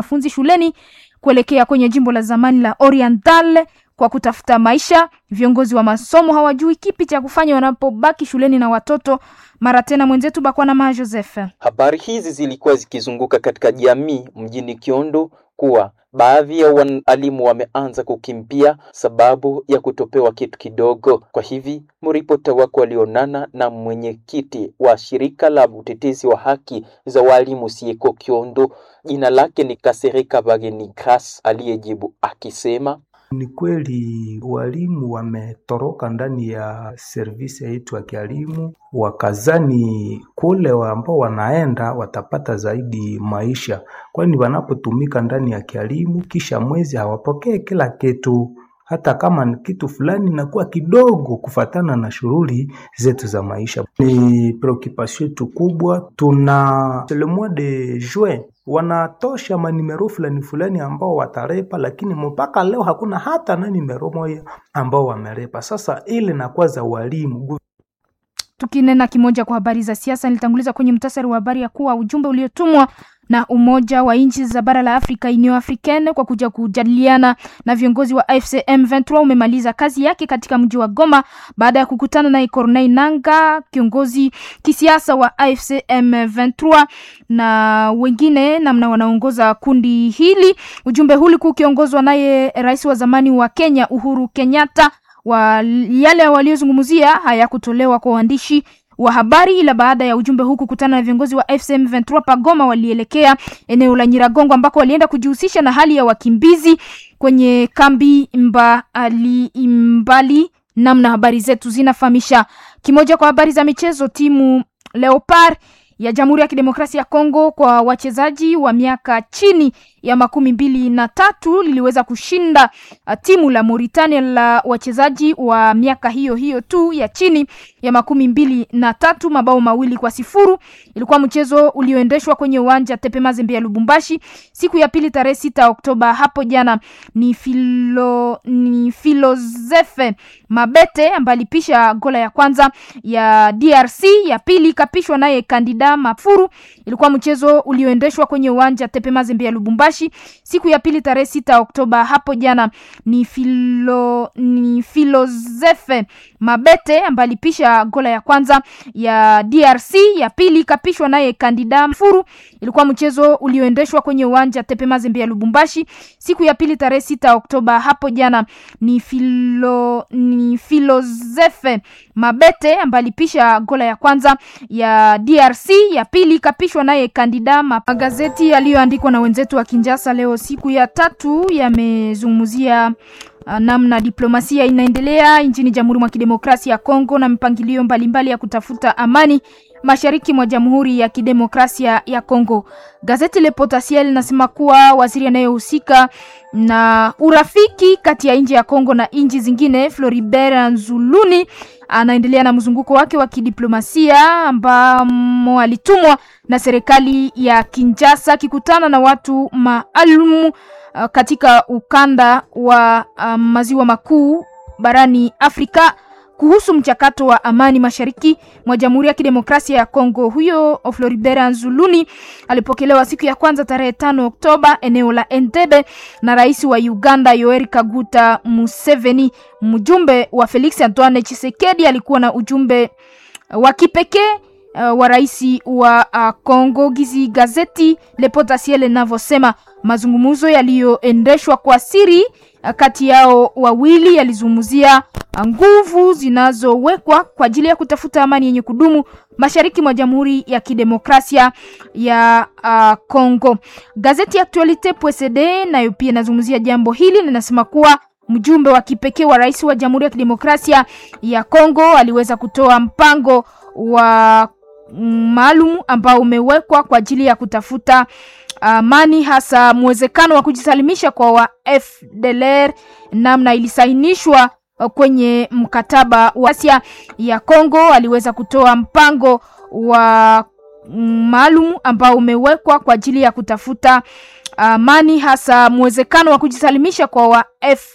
wanafunzi shuleni kuelekea kwenye jimbo la zamani la Oriental kwa kutafuta maisha. Viongozi wa masomo hawajui kipi cha kufanya wanapobaki shuleni na watoto. Mara tena mwenzetu Bakwana Maa Joseph. Habari hizi zilikuwa zikizunguka katika jamii mjini Kiondo kuwa baadhi ya walimu wameanza kukimbia sababu ya kutopewa kitu kidogo. Kwa hivi mripota wako walionana na mwenyekiti wa shirika la utetezi wa haki za walimu Sieko Kiondo, jina lake ni Kasereka Bageni Gras, aliyejibu akisema ni kweli walimu wametoroka ndani ya servisi yetu ya kialimu, wakazani kule ambao wanaenda watapata zaidi maisha, kwani wanapotumika ndani ya kialimu kisha mwezi hawapokee kila kitu hata kama ni kitu fulani inakuwa kidogo kufatana na shughuli zetu za maisha. Ni preoccupation yetu kubwa. Tuna le mois de juin wanatosha manimero fulani fulani ambao watarepa, lakini mpaka leo hakuna hata na nimero moja ambao wamerepa. Sasa ile nakuwa za walimu Tukinena kimoja kwa habari za siasa, nilitanguliza kwenye mtasari wa habari ya kuwa ujumbe uliotumwa na Umoja wa nchi za bara la Afrika Union Africaine kwa kuja kujadiliana na viongozi wa AFC M23 umemaliza kazi yake katika mji wa Goma baada ya kukutana naye Corneille Nangaa, kiongozi kisiasa wa AFC M23 na wengine namna wanaongoza kundi hili. Ujumbe huu ulikuwa ukiongozwa naye rais wa zamani wa Kenya Uhuru Kenyatta. Wa yale waliozungumzia hayakutolewa kwa waandishi wa habari ila baada ya ujumbe huu kukutana na viongozi wa FCM 23 Pagoma, walielekea eneo la Nyiragongo ambako walienda kujihusisha na hali ya wakimbizi kwenye kambi mbali mbali. Namna habari zetu zinafahamisha. Kimoja kwa habari za michezo, timu Leopard ya Jamhuri ya Kidemokrasia ya Kongo kwa wachezaji wa miaka chini ya makumi mbili na tatu liliweza kushinda uh, timu la Mauritania la wachezaji wa miaka hiyo hiyo tu ya chini ya makumi mbili na tatu mabao mawili kwa sifuru. Ilikuwa mchezo ulioendeshwa kwenye uwanja Tepe Mazembe ya Lubumbashi siku ya pili tarehe sita Oktoba hapo jana. Ni filo, ni Filozefe Mabete ambaye alipisha gola ya kwanza ya DRC, ya pili ikapishwa naye Kandida Mafuru. Ilikuwa mchezo ulioendeshwa kwenye uwanja Tepe Mazembe ya Lubumbashi siku ya pili tarehe sita Oktoba hapo jana. Ni filo, ni Filozefe Mabete ambaye alipisha gola ya kwanza ya DRC, ya pili ikapishwa naye Kandida Mafuru. Ilikuwa mchezo ulioendeshwa kwenye uwanja Tepe Mazembe ya Lubumbashi siku ya pili tarehe sita Oktoba hapo jana. Ni filo, ni Filozefe Mabete ambaye alipisha gola ya kwanza ya DRC, ya pili ikapishwa naye Kandida. Magazeti yaliyoandikwa na wenzetu wa Kinjasa leo siku ya tatu yamezungumzia uh, namna diplomasia inaendelea nchini Jamhuri mwa Kidemokrasia ya Kongo na mipangilio mbalimbali ya kutafuta amani mashariki mwa Jamhuri ya Kidemokrasia ya Kongo. Gazeti Le Potentiel linasema kuwa waziri anayehusika na urafiki kati ya nchi ya Kongo na nchi zingine Floribert Nzuluni anaendelea na mzunguko wake wa kidiplomasia ambamo alitumwa na serikali ya Kinshasa akikutana na watu maalum uh, katika ukanda wa uh, maziwa makuu barani Afrika kuhusu mchakato wa amani mashariki mwa Jamhuri ya Kidemokrasia ya Kongo. Huyo Floribert Nzuluni alipokelewa siku ya kwanza tarehe tano Oktoba eneo la Entebbe na rais wa Uganda Yoweri Kaguta Museveni. Mjumbe wa Felix Antoine Tshisekedi alikuwa na ujumbe wa kipekee uh, wa rais wa uh, Kongo. Gizi gazeti Le Potentiel linavyosema mazungumzo yaliyoendeshwa kwa siri kati yao wawili yalizungumzia nguvu zinazowekwa kwa ajili ya kutafuta amani yenye kudumu mashariki mwa Jamhuri ya Kidemokrasia ya uh, Kongo. Gazeti ya Actualite PSD nayo pia inazungumzia jambo hili, linasema kuwa mjumbe wa kipekee wa rais wa Jamhuri ya Kidemokrasia ya Kongo aliweza kutoa mpango wa maalum ambao umewekwa kwa ajili ya kutafuta amani hasa mwezekano wa kujisalimisha kwa wa FDLR namna ilisainishwa kwenye mkataba wa Asia ya Kongo. Aliweza kutoa mpango wa maalum ambao umewekwa kwa ajili ya kutafuta amani hasa mwezekano wa kujisalimisha kwa wa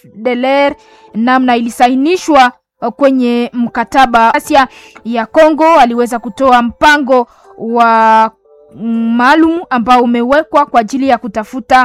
FDLR namna ilisainishwa kwenye mkataba Asia ya Kongo. Aliweza kutoa mpango wa maalum ambao umewekwa kwa ajili ya kutafuta